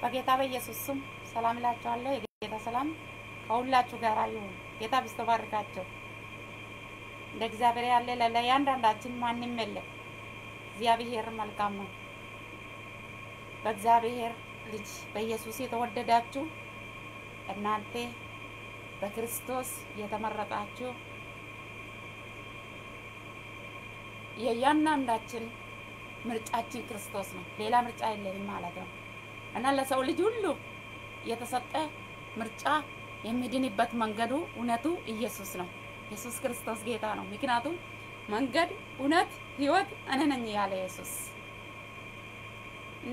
በጌታ በኢየሱስ ስም ሰላም እላችኋለሁ። የጌታ ሰላም ከሁላችሁ ጋር ይሁን። ጌታ ብስቶ ባርካቸው። እንደ እግዚአብሔር ያለ ለእያንዳንዳችን ማንም የለም። እግዚአብሔር መልካም ነው። በእግዚአብሔር ልጅ በኢየሱስ የተወደዳችሁ እናንተ በክርስቶስ የተመረጣችሁ የእያንዳንዳችን ምርጫችን ክርስቶስ ነው። ሌላ ምርጫ የለንም ማለት ነው እና ለሰው ልጅ ሁሉ የተሰጠ ምርጫ የሚድንበት መንገዱ እውነቱ ኢየሱስ ነው። ኢየሱስ ክርስቶስ ጌታ ነው። ምክንያቱም መንገድ፣ እውነት፣ ህይወት እኔ ነኝ ያለ ኢየሱስ እና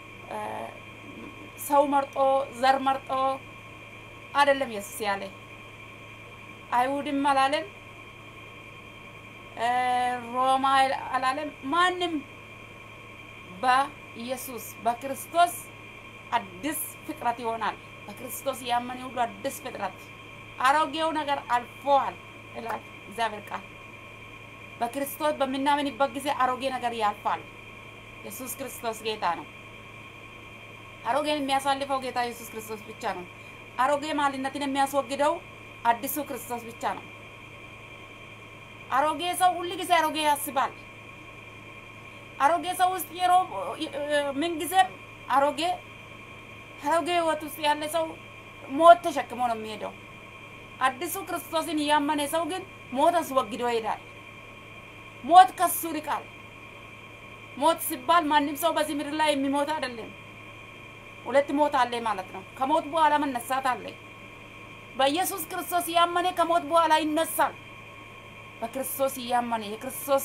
ሰው መርጦ ዘር መርጦ አይደለም ኢየሱስ ያለ አይሁድም አላለም፣ ሮማ አላለም። ማንም በኢየሱስ በክርስቶስ አዲስ ፍጥረት ይሆናል። በክርስቶስ ያመነ ሁሉ አዲስ ፍጥረት፣ አሮጌው ነገር አልፎዋል ይላል እግዚአብሔር ቃል። በክርስቶስ በምናምንበት ጊዜ አሮጌ ነገር ያልፋል። ኢየሱስ ክርስቶስ ጌታ ነው። አሮጌን የሚያሳልፈው ጌታ ኢየሱስ ክርስቶስ ብቻ ነው። አሮጌ ማንነትን የሚያስወግደው አዲሱ ክርስቶስ ብቻ ነው። አሮጌ ሰው ሁል ጊዜ አሮጌ ያስባል። አሮጌ ሰው ውስጥ የሮ ምን ጊዜም አሮጌ አሮጌ ህይወት ውስጥ ያለ ሰው ሞት ተሸክሞ ነው የሚሄደው። አዲሱ ክርስቶስን እያመነ ሰው ግን ሞት አስወግዶ ይሄዳል። ሞት ከሱ ይርቃል። ሞት ሲባል ማንም ሰው በዚህ ምድር ላይ የሚሞት አይደለም። ሁለት ሞት አለ ማለት ነው። ከሞት በኋላ መነሳት አለ። በኢየሱስ ክርስቶስ እያመነ ከሞት በኋላ ይነሳል። በክርስቶስ እያመነ የክርስቶስ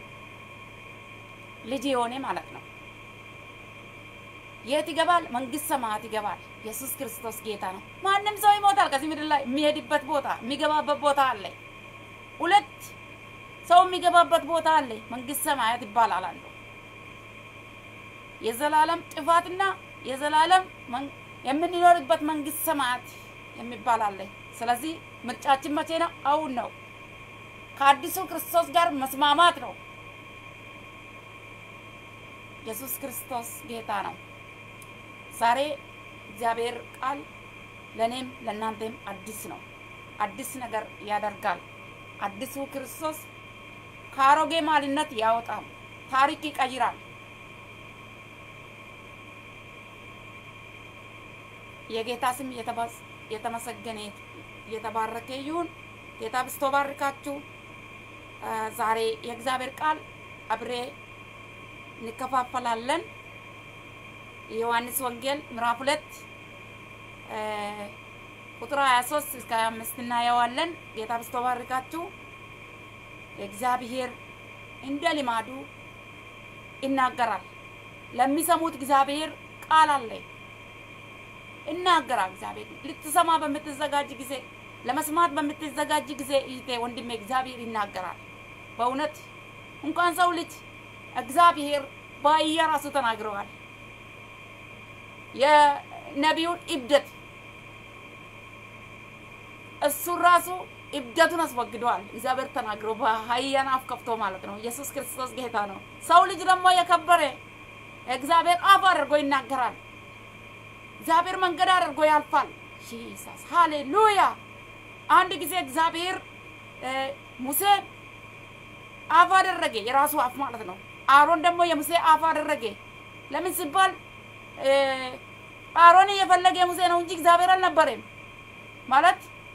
ልጅ የሆነ ማለት ነው። የት ይገባል? መንግስት ሰማያት ይገባል። ኢየሱስ ክርስቶስ ጌታ ነው። ማንም ሰው ይሞታል። ከዚህ ምድር ላይ የሚሄድበት ቦታ የሚገባበት ቦታ አለ። ሁለት ሰው የሚገባበት ቦታ አለ። መንግስት ሰማያት ይባላል አለው። የዘላለም ጥፋትና የዘላለም የምንኖርበት መንግስት ሰማያት የሚባል አለ። ስለዚህ ምርጫችን መቼ ነው? አሁን ነው። ከአዲሱ ክርስቶስ ጋር መስማማት ነው። ኢየሱስ ክርስቶስ ጌታ ነው። ዛሬ እግዚአብሔር ቃል ለእኔም ለእናንተም አዲስ ነው። አዲስ ነገር ያደርጋል። አዲሱ ክርስቶስ ከአሮጌ ማንነት ያወጣል፣ ታሪክ ይቀይራል። የጌታ ስም የተመሰገነ የተባረከ ይሁን። ጌታ ብስቶ ባርካችሁ። ዛሬ የእግዚአብሔር ቃል አብሬ እንከፋፈላለን። የዮሐንስ ወንጌል ምዕራፍ ሁለት ቁጥር 23 እስከ 25 እናየዋለን። ጌታ ብስቶ ባርካችሁ። እግዚአብሔር እንደ ልማዱ ይናገራል። ለሚሰሙት እግዚአብሔር ቃል አለ ይናገራል። እግዚአብሔር ልትሰማ በምትዘጋጅ ጊዜ ለመስማት በምትዘጋጅ ጊዜ እህቴ ወንድሜ እግዚአብሔር ይናገራል። በእውነት እንኳን ሰው ልጅ እግዚአብሔር በአህያ ራሱ ተናግረዋል። የነቢዩን እብደት እሱን ራሱ እብደቱን አስወግደዋል። እግዚአብሔር ተናግሮ በአህያን አፍ ከፍቶ ማለት ነው። ኢየሱስ ክርስቶስ ጌታ ነው። ሰው ልጅ ደግሞ የከበረ እግዚአብሔር አፍ አድርጎ ይናገራል። እግዚአብሔር መንገድ አድርጎ ያልፋል። ጂሰስ ሃሌሉያ። አንድ ጊዜ እግዚአብሔር ሙሴ አፍ አደረገ፣ የራሱ አፍ ማለት ነው። አሮን ደግሞ የሙሴ አፍ አደረገ። ለምን ሲባል አሮን እየፈለገ የሙሴ ነው እንጂ እግዚአብሔር አልነበረም ማለት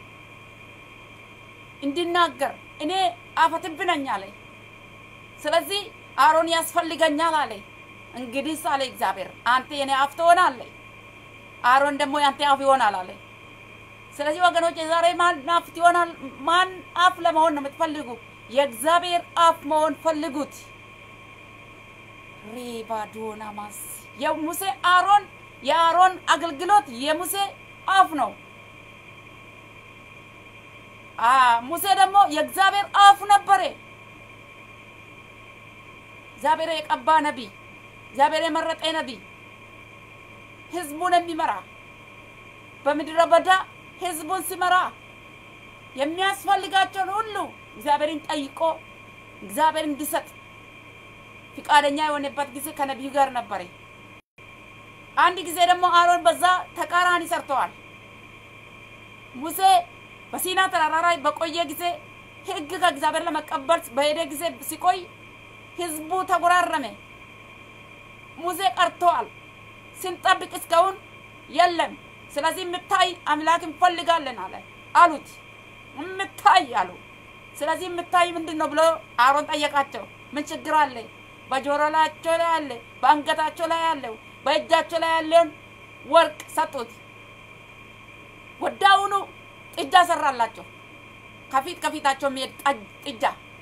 እንዲናገር እኔ አፈትብ ነኝ አለ። ስለዚህ አሮን ያስፈልገኛል አለ። እንግዲህ አለ እግዚአብሔር አንተ የኔ አፍ ትሆናለህ አሮን ደግሞ ያንተ አፍ ይሆናል አለ። ስለዚህ ወገኖች የዛሬ ማን አፍ ይሆናል? ማን አፍ ለመሆን ነው የምትፈልጉ? የእግዚአብሔር አፍ መሆን ፈልጉት። ሪባዶና ማስ የሙሴ አሮን የአሮን አገልግሎት የሙሴ አፍ ነው። ሙሴ ደግሞ የእግዚአብሔር አፍ ነበረ። እግዚአብሔር የቀባ ነቢይ፣ እግዚአብሔር የመረጠ ነቢይ ህዝቡን የሚመራ በምድረ በዳ ህዝቡን ሲመራ የሚያስፈልጋቸውን ሁሉ እግዚአብሔርን ጠይቆ እግዚአብሔር እንዲሰጥ ፍቃደኛ የሆነበት ጊዜ ከነቢዩ ጋር ነበረ። አንድ ጊዜ ደግሞ አሮን በዛ ተቃራኒ ሰርተዋል። ሙሴ በሲና ተራራ ላይ በቆየ ጊዜ ሕግ ከእግዚአብሔር ለመቀበል በሄደ ጊዜ ሲቆይ ህዝቡ ተጎራረመ። ሙሴ ቀርተዋል። ስንጠብቅ እስካሁን የለም። ስለዚህ የምታይ አምላክ እንፈልጋለን አለ አሉት። የምታይ አሉ። ስለዚህ የምታይ ምንድን ነው ብሎ አሮን ጠየቃቸው። ምን ችግር አለ? በጆሮላቸው ላይ አለ፣ በአንገታቸው ላይ ያለው፣ በእጃቸው ላይ ያለውን ወርቅ ሰጡት። ወዳውኑ ጥጃ ሰራላቸው። ከፊት ከፊታቸው የሚሄድ ጥጃ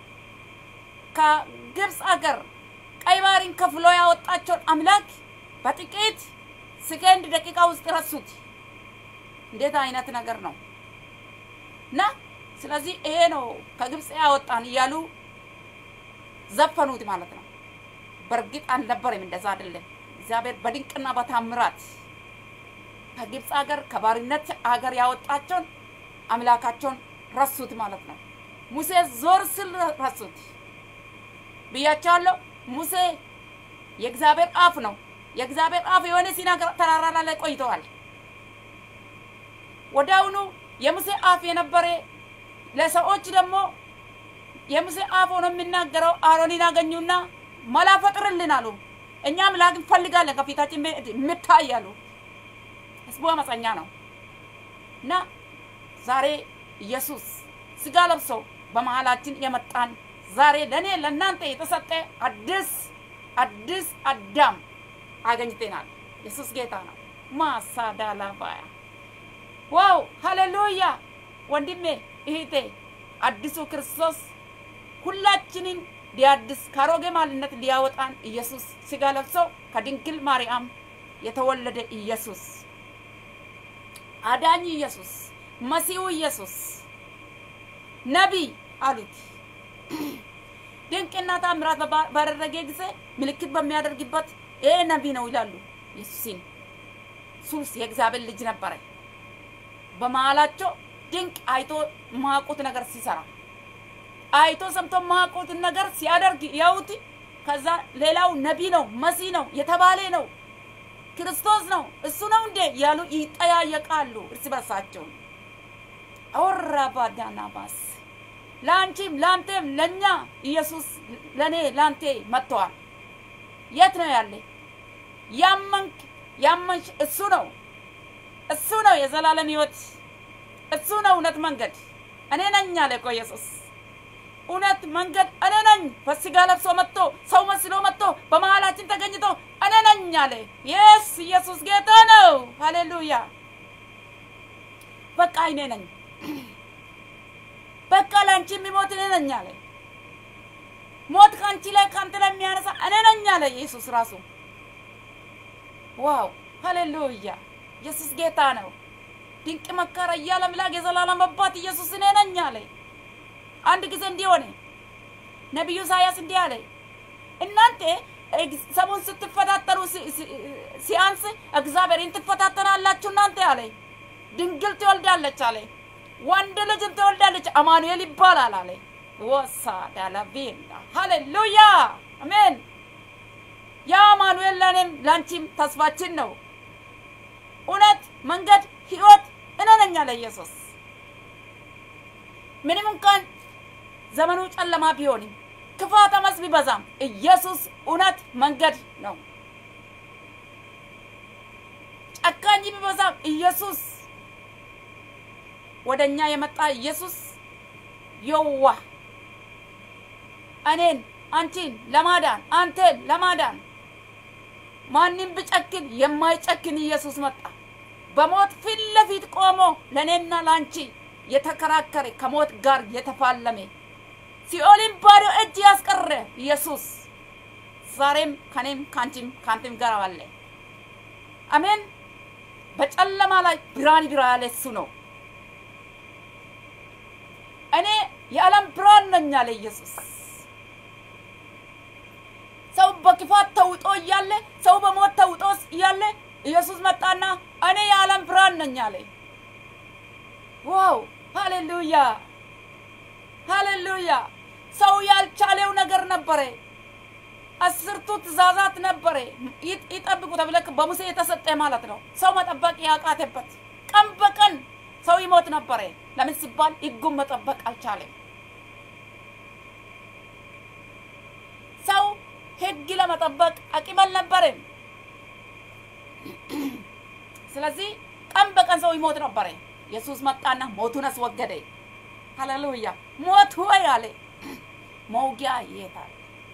ከግብፅ አገር ቀይ ባህርን ከፍሎ ያወጣቸውን አምላክ በጥቂት ሰከንድ ደቂቃ ውስጥ ረሱት። እንዴት አይነት ነገር ነው! እና ስለዚህ ይሄ ነው ከግብፅ ያወጣን እያሉ ዘፈኑት ማለት ነው። በእርግጥ አልነበረም፣ እንደዛ አይደለም። እግዚአብሔር በድንቅና በታምራት ከግብፅ ሀገር ከባርነት ሀገር ያወጣቸውን አምላካቸውን ረሱት ማለት ነው። ሙሴ ዞር ስል ረሱት ብያቸዋለሁ። ሙሴ የእግዚአብሔር አፍ ነው። የእግዚአብሔር አፍ የሆነ ሲና ተራራ ላይ ቆይተዋል። ወዲያውኑ የሙሴ አፍ የነበረ ለሰዎች ደግሞ የሙሴ አፍ ሆኖ የሚናገረው አሮንን አገኙና መላ ፈጥርልን አሉ። እኛ አምላክ እንፈልጋለን ከፊታችን የምታይ አሉ። ህዝቡ አመፀኛ ነው እና ዛሬ ኢየሱስ ስጋ ለብሶ በመሀላችን የመጣን ዛሬ ለእኔ ለእናንተ የተሰጠ አዲስ አዲስ አዳም አገኝተናል። ኢየሱስ ጌታ ነው። ማሳዳላባያ ዋው ሃሌሉያ! ወንድሜ እህቴ፣ አዲሱ ክርስቶስ ሁላችንን ሊያድስ ከአሮጌ ማንነት ሊያወጣን ኢየሱስ ስጋ ለብሶ ከድንግል ማርያም የተወለደ ኢየሱስ አዳኝ ኢየሱስ መሲሁ ኢየሱስ ነቢይ አሉት። ድንቅና ታምራት ባደረገ ጊዜ ምልክት በሚያደርግበት ይሄ ነቢይ ነው ይላሉ። ኢየሱስን ሱስ የእግዚአብሔር ልጅ ነበረ። በመሀላቸው ድንቅ አይቶ ማቁት ነገር ሲሰራ አይቶ ሰምቶ ማቁትን ነገር ሲያደርግ ያዩት። ከዛ ሌላው ነቢይ ነው መሲህ ነው የተባለ ነው ክርስቶስ ነው እሱ ነው እንዴ ያሉ ይጠያየቃሉ እርስ በርሳቸው። አወራ ባዳና ባስ ለአንቺም ለአንተም ለእኛ ኢየሱስ ለእኔ ለአንተ መጥተዋል። የት ነው ያለ? ያመንክ ያመንሽ እሱ ነው እሱ ነው የዘላለም ሕይወት እሱ ነው እውነት መንገድ እኔ ነኝ አለ እኮ ኢየሱስ። እውነት መንገድ እኔ ነኝ። በስጋ ለብሶ መጥቶ ሰው መስሎ መጥቶ በመሀላችን ተገኝቶ እኔ ነኝ አለ። የስ ኢየሱስ ጌታ ነው። ሃሌሉያ። በቃ እኔ ነኝ። በቃ ለአንቺ የሚሞት እኔ ነኝ አለ። ሞት ከአንቺ ላይ ከአንተ ላይ የሚያነሳ እኔ ነኝ አለ ኢየሱስ ራሱ። ዋው ሃሌሉያ! ኢየሱስ ጌታ ነው። ድንቅ መካር እያለ አምላክ የዘላለም አባት ኢየሱስ እኔ ነኝ አለ። አንድ ጊዜ እንዲህ ሆነ። ነቢዩ ኢሳያስ እንዲህ አለ፣ እናንተ ሰሙን ስትፈታተኑ ሲያንስ እግዚአብሔርን ትፈታተናላችሁ እናንተ አለ። ድንግል ትወልዳለች አለ። ወንድ ልጅም ትወልዳለች፣ አማኑኤል ይባላል አለ። ወሳ ዳላቤላ ሃሌሉያ አሜን። ያ አማኑኤል ለእኔም ለአንቺም ተስፋችን ነው። እውነት፣ መንገድ፣ ህይወት እኔ ነኝ አለ ኢየሱስ። ምንም እንኳን ዘመኑ ጨለማ ቢሆንም ክፋት አመፅ ቢበዛም ኢየሱስ እውነት መንገድ ነው። ጨካኝ ቢበዛም ኢየሱስ ወደ እኛ የመጣ ኢየሱስ የዋ እኔን አንቺን ለማዳን አንተን ለማዳን ማንም ብጨክን የማይጨክን ኢየሱስ መጣ። በሞት ፊት ለፊት ቆሞ ለእኔና ለአንቺ የተከራከረ ከሞት ጋር የተፋለመ ሲኦልን ባዶ እጅ ያስቀረ ኢየሱስ ዛሬም ከኔም ከአንቺም ከአንተም ጋር አለ። አሜን። በጨለማ ላይ ብርሃን ይብራ ያለ እሱ ነው። እኔ የዓለም ብርሃን ነኝ አለ ኢየሱስ። ሰው በክፋት ተውጦ እያለ ሰው በሞት ተውጦ እያለ ኢየሱስ መጣና እኔ የዓለም ብርሃን ነኝ አለ። ዋው! ሃሌሉያ ሃሌሉያ! ሰው ያልቻለው ነገር ነበረ። አስርቱ ትእዛዛት ነበረ ይ- ይጠብቁ ተብለ በሙሴ የተሰጠ ማለት ነው። ሰው መጠበቅ ያቃተበት ቀን በቀን ሰው ይሞት ነበረ። ለምን ሲባል ሕጉን መጠበቅ አልቻለም። ሰው ሕግ ለመጠበቅ አቅም አልነበረም። ስለዚህ ቀን በቀን ሰው ይሞት ነበረ። ኢየሱስ መጣና ሞቱን አስወገደ። ሃሌሉያ! ሞት ሆይ አለ መውጊያ የታል?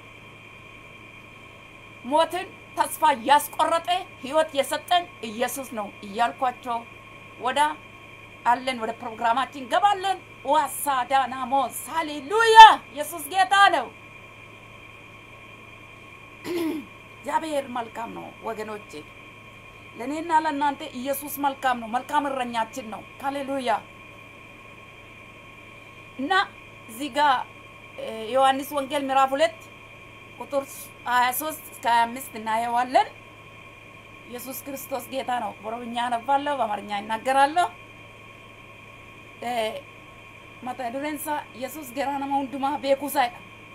ሞትን ተስፋ ያስቆረጠ ህይወት የሰጠን ኢየሱስ ነው እያልኳቸው ወደ አለን ወደ ፕሮግራማችን ገባለን። ዋሳ ዳናሞስ ሃሌሉያ! ኢየሱስ ጌታ ነው። እግዚአብሔር መልካም ነው ወገኖቼ። ለእኔና ለእናንተ ኢየሱስ መልካም ነው። መልካም እረኛችን ነው። ሃሌሉያ እና እዚህ ጋር እ፣ ዮሐንስ ወንጌል ምዕራፍ ሁለት ቁጥር 23 እስከ 25 እናየዋለን። ኢየሱስ ክርስቶስ ጌታ ነው። በኦሮምኛ አነባለሁ፣ በአማርኛ ይናገራለሁ። እ፣ መታ ዱሬንሳ ኢየሱስ ገራ ነማ ሁንዱማ ቤኩሳይዳ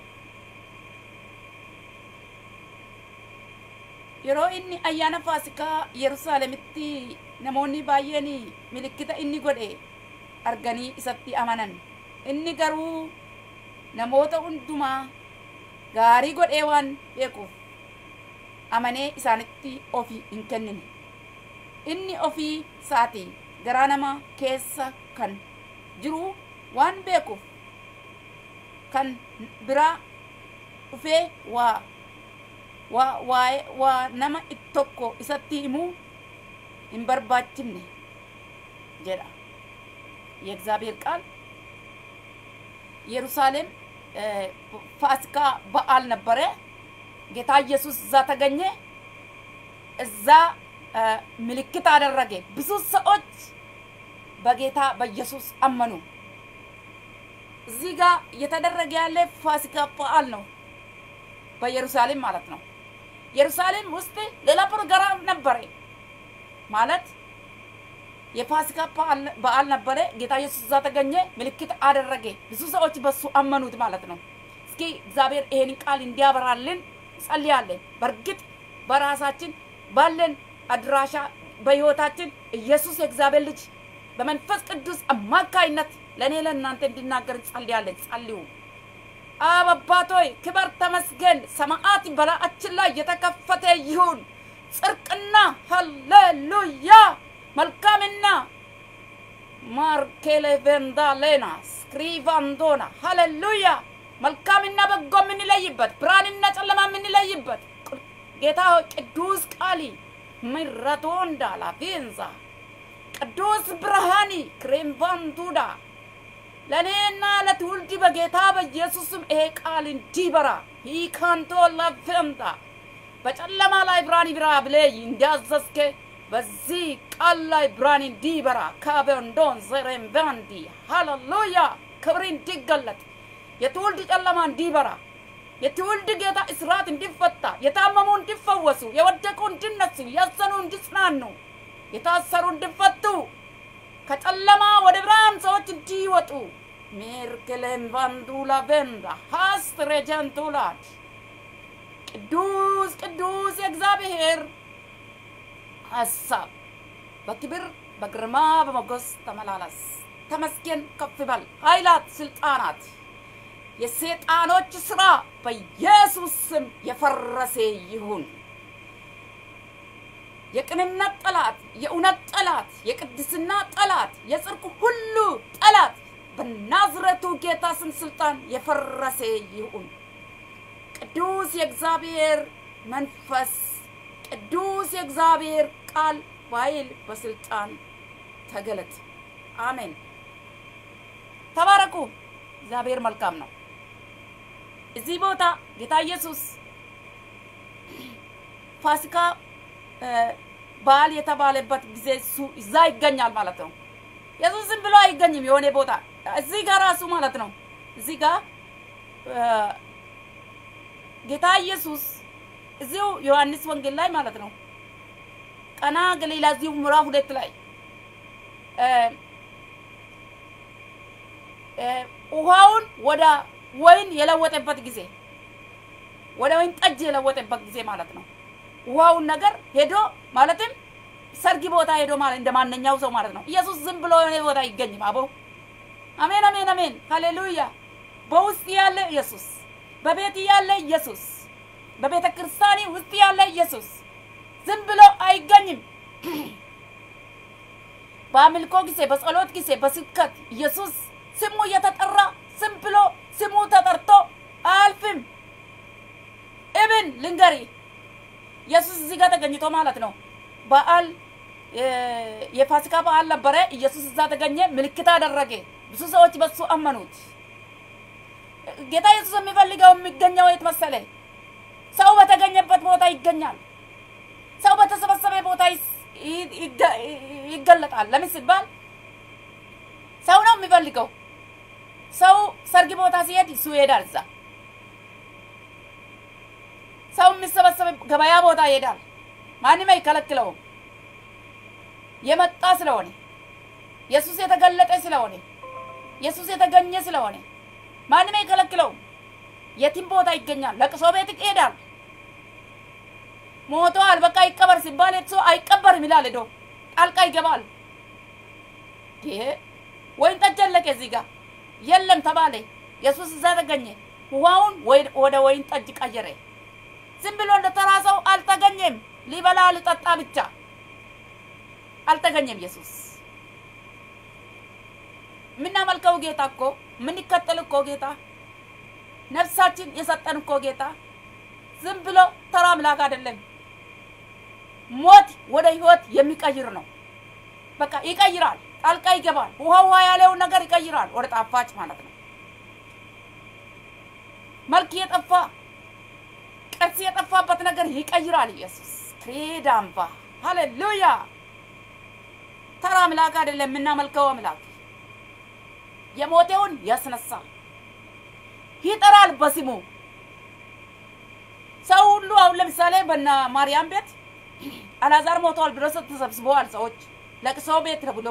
yeroo inni ayyaana faasikaa yerusaalemitti namoonni baay'een milikkita inni godhe arganii isatti amanan inni garuu namoota hundumaa gaarii godhee waan beekuuf amanee isaanitti ofii hin kennine inni ofii isaatii garaa nama keessa kan jiru waan beekuuf kan biraa dhufee waa waa waa waa nama tokko isatti himuu hin barbaachifne jedha የእግዚአብሔር ቃል ኢየሩሳሌም እ፣ ፋሲካ በዓል ነበረ። ጌታ ኢየሱስ እዛ ተገኘ። እዛ እ፣ ምልክት አደረገ። ብዙ ሰዎች በጌታ በኢየሱስ አመኑ። እዚህ ጋር እየተደረገ ያለ ፋሲካ በዓል ነው፣ በኢየሩሳሌም ማለት ነው። ኢየሩሳሌም ውስጥ ሌላ ፕሮግራም ነበረ ማለት የፋሲካ በዓል- በዓል ነበረ። ጌታ ኢየሱስ እዛ ተገኘ፣ ምልክት አደረገ። ብዙ ሰዎች በሱ አመኑት ማለት ነው። እስኪ እግዚአብሔር ይሄንን ቃል እንዲያበራልን ጸልያለን። በእርግጥ በራሳችን ባለን አድራሻ በህይወታችን ኢየሱስ የእግዚአብሔር ልጅ በመንፈስ ቅዱስ አማካይነት ለእኔ ለእናንተ እንዲናገር ጸልያለን። ጸልዩ። አብ አባት ሆይ ክበር ተመስገን። ሰማዓት በላያችን ላይ የተከፈተ ይሁን። ጽድቅና ሃሌሉያ መልካምና ማርኬሌ ቬንዳሌና ስክሪቫንዶና ሃሌሉያ መልካምና በጎ የምንለይበት ብርሃንና ጨለማ የምንለይበት ጌታ ሆይ ቅዱስ ቃሊ ምረቶ እንዳላ ቬንዛ ቅዱስ ብርሃኒ ክሬምቫንቱዳ ለእኔና ለትውልድ በጌታ በኢየሱስም ይሄ ቃል እንዲበራ ሂካንቶ ለፌምታ በጨለማ ላይ ብርሃን ይብራ ብለህ እንዳዘዝከ በዚህ ቃል ላይ ብርሃን እንዲበራ ካበንዶን ዘሬምባንዲ ሃሌሉያ ክብር እንዲገለጥ የትውልድ ጨለማ እንዲበራ የትውልድ ጌታ እስራት እንዲፈታ የታመሙ እንዲፈወሱ የወደቁ እንዲነሱ ያዘኑ እንዲጽናኑ የታሰሩ እንዲፈቱ ከጨለማ ወደ ብርሃን ሰዎች እንዲወጡ ሜርክሌን ቫንዱላ ቬንዳ ሀስት ሬጀንቱላድ ቅዱስ ቅዱስ የእግዚአብሔር ሀሳብ በክብር በግርማ በሞገስ ተመላለስ። ተመስገን ከፍ በል። ኃይላት፣ ስልጣናት፣ የሰይጣኖች ስራ በኢየሱስ ስም የፈረሰ ይሁን። የቅንነት ጠላት፣ የእውነት ጠላት፣ የቅድስና ጠላት፣ የጽድቅ ሁሉ ጠላት በናዝረቱ ጌታ ስም ስልጣን የፈረሰ ይሁን። ቅዱስ የእግዚአብሔር መንፈስ ቅዱስ የእግዚአብሔር ቃል በኃይል በስልጣን ተገለጥ። አሜን። ተባረኩ። እግዚአብሔር መልካም ነው። እዚህ ቦታ ጌታ ኢየሱስ ፋሲካ እ፣ በዓል የተባለበት ጊዜ እሱ እዛ ይገኛል ማለት ነው። ኢየሱስ ዝም ብሎ አይገኝም የሆነ ቦታ እዚህ ጋር ራሱ ማለት ነው። እዚህ ጋር እ፣ ጌታ ኢየሱስ እዚሁ ዮሐንስ ወንጌል ላይ ማለት ነው ቀና ገሊላ እዚሁ ምዕራፍ ሁለት ላይ እ፣ እ፣ ውሃውን ወደ ወይን የለወጠበት ጊዜ ወደ ወይን ጠጅ የለወጠበት ጊዜ ማለት ነው። ውሃውን ነገር ሄዶ ማለትም ሰርግ ቦታ ሄዶ ማለት እንደ ማንኛው ሰው ማለት ነው። ኢየሱስ ዝም ብሎ የሆነ ቦታ አይገኝም። አቦ አሜን፣ አሜን፣ አሜን፣ ሃሌሉያ። በውስጥ ያለ ኢየሱስ፣ በቤት ያለ ኢየሱስ፣ በቤተ ክርስቲያን ውስጥ ያለ ኢየሱስ ዝም ብሎ አይገኝም። በአምልኮ ጊዜ፣ በጸሎት ጊዜ፣ በስብከት ኢየሱስ ስሙ እየተጠራ ዝም ብሎ ስሙ ተጠርቶ አያልፍም። እብን ልንገሪ ኢየሱስ እዚህ ጋር ተገኝቶ ማለት ነው። በዓል የፋሲካ በዓል ነበረ። ኢየሱስ እዛ ተገኘ፣ ምልክት አደረገ። ብዙ ሰዎች በሱ አመኑት። ጌታ ኢየሱስ የሚፈልገው የሚገኘው የት መሰለ? ሰው በተገኘበት ቦታ ይገኛል። ሰው በተሰበሰበ ቦታ ይገለጣል። ለምን ሲባል ሰው ነው የሚፈልገው። ሰው ሰርግ ቦታ ሲሄድ እሱ ይሄዳል። እዛ ሰው የሚሰበሰብ ገበያ ቦታ ይሄዳል። ማንም አይከለክለውም። የመጣ ስለሆነ ኢየሱስ የተገለጠ ስለሆነ ኢየሱስ የተገኘ ስለሆነ ማንም አይከለክለውም። የትም ቦታ ይገኛል። ለቅሶ ቤት ይሄዳል። ሞቷል በቃ ይቀበር ሲባል እሱ አይቀበርም ይላል። ሄዶ ጣልቃ ይገባል። ይሄ ወይን ጠጅ አለቀ እዚህ ጋር የለም ተባለ። ኢየሱስ እዛ ተገኘ። ውሃውን ወደ ወይን ጠጅ ቀየረ። ዝም ብሎ እንደ ተራ ሰው አልተገኘም። ሊበላ ሊጠጣ ብቻ አልተገኘም። ኢየሱስ የምናመልከው ጌታ እኮ የምንከተል እኮ ጌታ ነፍሳችን የሰጠን እኮ ጌታ ዝም ብሎ ተራ አምላክ አይደለም። ሞት ወደ ህይወት የሚቀይር ነው። በቃ ይቀይራል፣ ጣልቃ ይገባል። ውሃ ውሃ ያለውን ነገር ይቀይራል ወደ ጣፋጭ ማለት ነው። መልክ የጠፋ ቅርጽ የጠፋበት ነገር ይቀይራል ኢየሱስ ክሬዳምባ ሃሌሉያ። ተራ አምላክ አይደለም የምናመልከው አምላክ የሞተውን ያስነሳል፣ ይጠራል በስሙ ሰው ሁሉ አሁን ለምሳሌ በና ማርያም ቤት አላዛር ሞተዋል ብሎ ተሰብስበዋል ሰዎች ለቅሶ ቤት ብሎ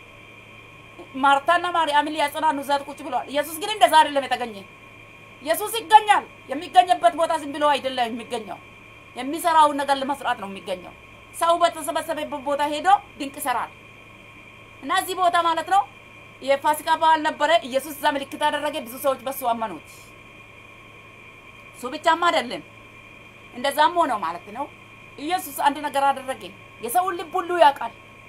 ማርታና ማርያምን ሊያጽናኑ እዛ ቁጭ ብለዋል። ኢየሱስ ግን እንደዛ አይደለም የተገኘ። ኢየሱስ ይገኛል። የሚገኝበት ቦታ ዝም ብሎ አይደለም የሚገኘው፣ የሚሰራውን ነገር ለመስራት ነው የሚገኘው። ሰው በተሰበሰበበት ቦታ ሄዶ ድንቅ ይሰራል እና እዚህ ቦታ ማለት ነው የፋሲካ በዓል ነበረ። ኢየሱስ እዛ ምልክት አደረገ። ብዙ ሰዎች በሱ አመኑት። እሱ ብቻም አይደለም እንደዛም ሆነው ማለት ነው። ኢየሱስ አንድ ነገር አደረገ። የሰውን ልብ ሁሉ ያውቃል።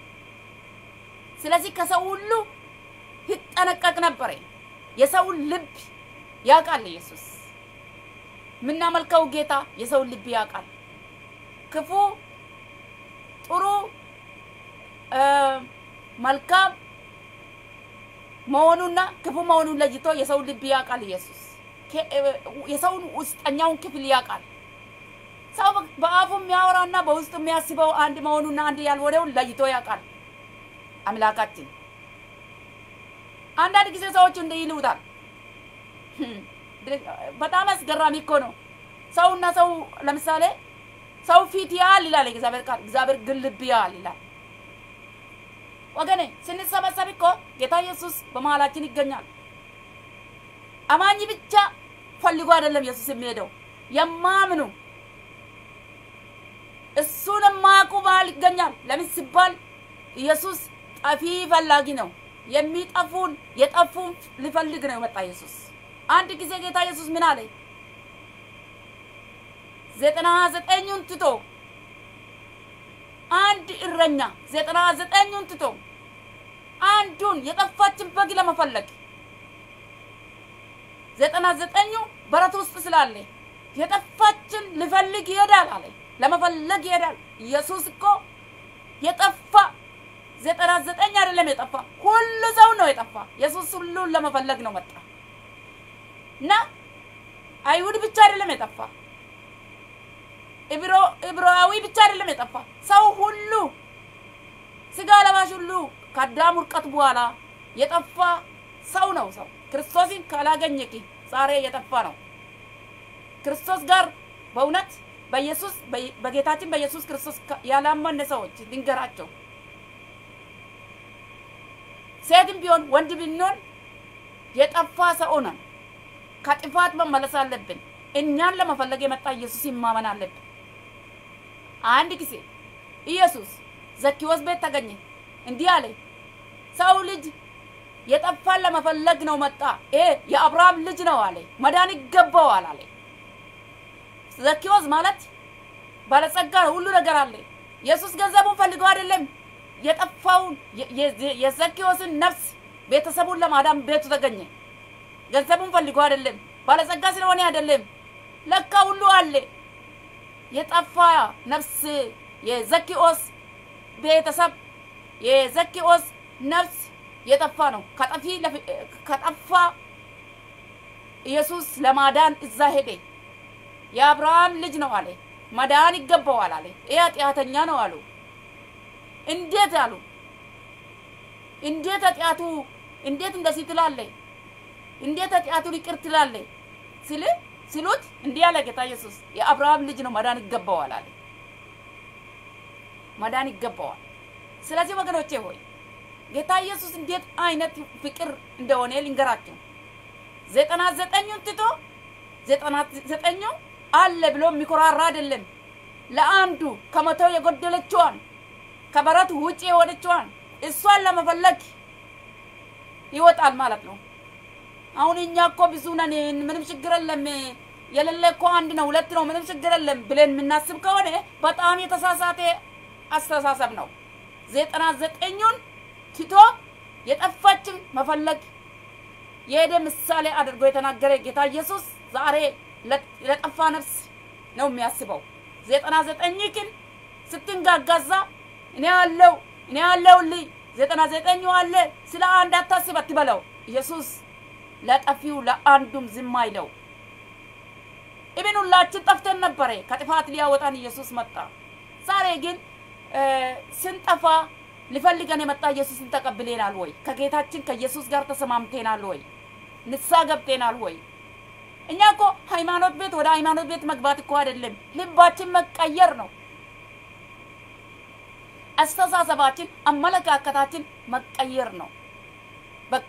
ስለዚህ ከሰው ሁሉ ይጠነቀቅ ነበረ። የሰውን ልብ ያውቃል ኢየሱስ። የምናመልከው ጌታ የሰውን ልብ ያውቃል። ክፉ፣ ጥሩ፣ መልካም መሆኑና ክፉ መሆኑን ለይቶ የሰውን ልብ ያውቃል ኢየሱስ። የሰውን ውስጠኛውን ክፍል ያውቃል። ሰው በአፉ የሚያወራና በውስጡ የሚያስበው አንድ መሆኑና አንድ ያልሆነውን ለይቶ ያውቃል አምላካችን። አንዳንድ ጊዜ ሰዎች እንዲህ ይሉታል። በጣም አስገራሚ እኮ ነው። ሰውና ሰው ለምሳሌ ሰው ፊት ያህል ይላል እግዚአብሔር ቃል፣ እግዚአብሔር ግን ልብ ያህል ይላል። ወገኔ ስንሰበሰብ እኮ ጌታ ኢየሱስ በመሀላችን ይገኛል። አማኝ ብቻ ፈልጎ አይደለም ኢየሱስ የሚሄደው የማምኑ እሱን የማያውቁ መሀል ይገኛል። ለምን ሲባል ኢየሱስ ጠፊ ፈላጊ ነው። የሚጠፉን የጠፉን ሊፈልግ ነው የመጣ ኢየሱስ። አንድ ጊዜ ጌታ ኢየሱስ ምን አለ? ዘጠና ዘጠኙን ትቶ አንድ እረኛ ዘጠና ዘጠኙን ትቶ አንዱን የጠፋችን በግ ለመፈለግ ዘጠና ዘጠኙ በረት ውስጥ ስላለ የጠፋችን ልፈልግ ይሄዳል አለ። ለመፈለግ ይሄዳል። ኢየሱስ እኮ የጠፋ ዘጠና ዘጠኝ አይደለም የጠፋ ሁሉ ሰው ነው የጠፋ። ኢየሱስ ሁሉን ለመፈለግ ነው መጣ እና አይሁድ ብቻ አይደለም የጠፋ ዕብራዊ ብቻ አይደለም የጠፋ ሰው ሁሉ ስጋ ለባሽ ሁሉ ከአዳም ውድቀት በኋላ የጠፋ ሰው ነው። ሰው ክርስቶስን ካላገኘክ ዛሬ የጠፋ ነው። ክርስቶስ ጋር በእውነት በኢየሱስ በጌታችን በኢየሱስ ክርስቶስ ያላመነ ሰዎች ድንገራቸው ሴትም ቢሆን ወንድ ብንሆን የጠፋ ሰው ነን። ከጥፋት መመለስ አለብን። እኛን ለመፈለግ የመጣ ኢየሱስ ማመን አለብን። አንድ ጊዜ ኢየሱስ ዘኪዎስ ቤት ተገኘ። እንዲህ አለ፣ ሰው ልጅ የጠፋን ለመፈለግ ነው መጣ። ይሄ የአብርሃም ልጅ ነው አለ፣ መዳን ይገባዋል አለ። ዘኪዎስ ማለት ባለጸጋ ነው፣ ሁሉ ነገር አለ። ኢየሱስ ገንዘቡን ፈልገው አይደለም የጠፋውን የዘኪዎስን ነፍስ ቤተሰቡን ለማዳን ቤቱ ተገኘ። ገንዘቡን ፈልጎ አይደለም፣ ባለጸጋ ስለሆነ አይደለም። ለካ ሁሉ አለ። የጠፋ ነፍስ የዘኪዎስ ቤተሰብ የዘኪዎስ ነፍስ የጠፋ ነው። ከጠፊ ከጠፋ ኢየሱስ ለማዳን እዛ ሄደ። የአብርሃም ልጅ ነው አለ፣ መዳን ይገባዋል አለ። ይህ ኃጢአተኛ ነው አሉ። እንዴት አሉ? እንዴት ኃጢአቱ እንዴት እንደዚህ ትላለህ? እንዴት ኃጢአቱን ይቅር ትላለህ? ስል ሲሉት እንዲህ አለ ጌታ ኢየሱስ የአብርሃም ልጅ ነው መዳን ይገባዋል አለ። መዳን ይገባዋል። ስለዚህ ወገኖቼ ሆይ ጌታ ኢየሱስ እንዴት አይነት ፍቅር እንደሆነ ልንገራችሁ። ዘጠና ዘጠኙን ትቶ ዘጠና ዘጠኙ አለ ብሎ የሚኮራራ አይደለም። ለአንዱ ከመቶ የጎደለችዋን ከበረት ውጭ የሆነችዋን እሷን ለመፈለግ ይወጣል ማለት ነው። አሁን እኛ እኮ ብዙ ነን፣ ምንም ችግር የለም፣ የሌለ እኮ አንድ ነው ሁለት ነው፣ ምንም ችግር የለም ብለን የምናስብ ከሆነ በጣም የተሳሳተ አስተሳሰብ ነው። ዘጠና ዘጠኙን ትቶ የጠፋችን መፈለግ የሄደ ምሳሌ አድርጎ የተናገረ ጌታ ኢየሱስ ዛሬ ለጠፋ ነፍስ ነው የሚያስበው። ዘጠና ዘጠኝ ግን ስትንጋጋዛ እኔ አለው እኔ አለሁልህ ዘጠና ዘጠኙ አለ ስለ አንድ አታስብ አትበለው። ኢየሱስ ለጠፊው ለአንዱም ዝም አይለው። ኢብን ሁላችን ጠፍተን ነበረ። ከጥፋት ሊያወጣን ኢየሱስ መጣ። ዛሬ ግን ስንጠፋ ሊፈልገን የመጣ ኢየሱስን ተቀብሌናል ወይ? ከጌታችን ከኢየሱስ ጋር ተሰማምቴናል ወይ? ንሳ ገብቴናል ወይ? እኛ እኮ ሃይማኖት ቤት ወደ ሃይማኖት ቤት መግባት እኮ አይደለም፣ ልባችን መቀየር ነው። አስተሳሰባችን፣ አመለካከታችን መቀየር ነው። በቃ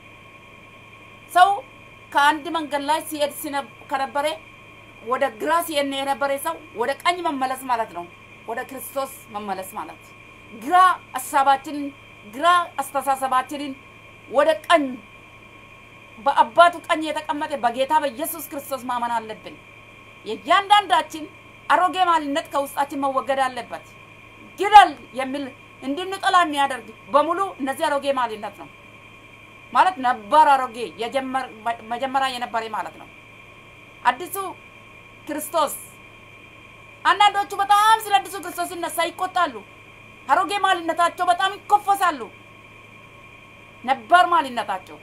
ሰው ከአንድ መንገድ ላይ ሲሄድ ከነበረ ወደ ግራ ሲሄድ የነበረ ሰው ወደ ቀኝ መመለስ ማለት ነው። ወደ ክርስቶስ መመለስ ማለት ግራ ሀሳባችንን ግራ አስተሳሰባችንን ወደ ቀኝ በአባቱ ቀኝ የተቀመጠ በጌታ በኢየሱስ ክርስቶስ ማመን አለብን። የእያንዳንዳችን አሮጌ ማንነት ከውስጣችን መወገድ አለበት። ግደል የሚል እንድንጠላ የሚያደርግ በሙሉ እነዚህ አሮጌ ማንነት ነው ማለት ነበር። አሮጌ መጀመሪያ የነበረ ማለት ነው። አዲሱ ክርስቶስ አንዳንዶቹ በጣም ስለ አዲሱ ክርስቶስ ሲነሳ ይቆጣሉ። አሮጌ ማንነታቸው በጣም ይኮፈሳሉ። ነበር ማንነታቸው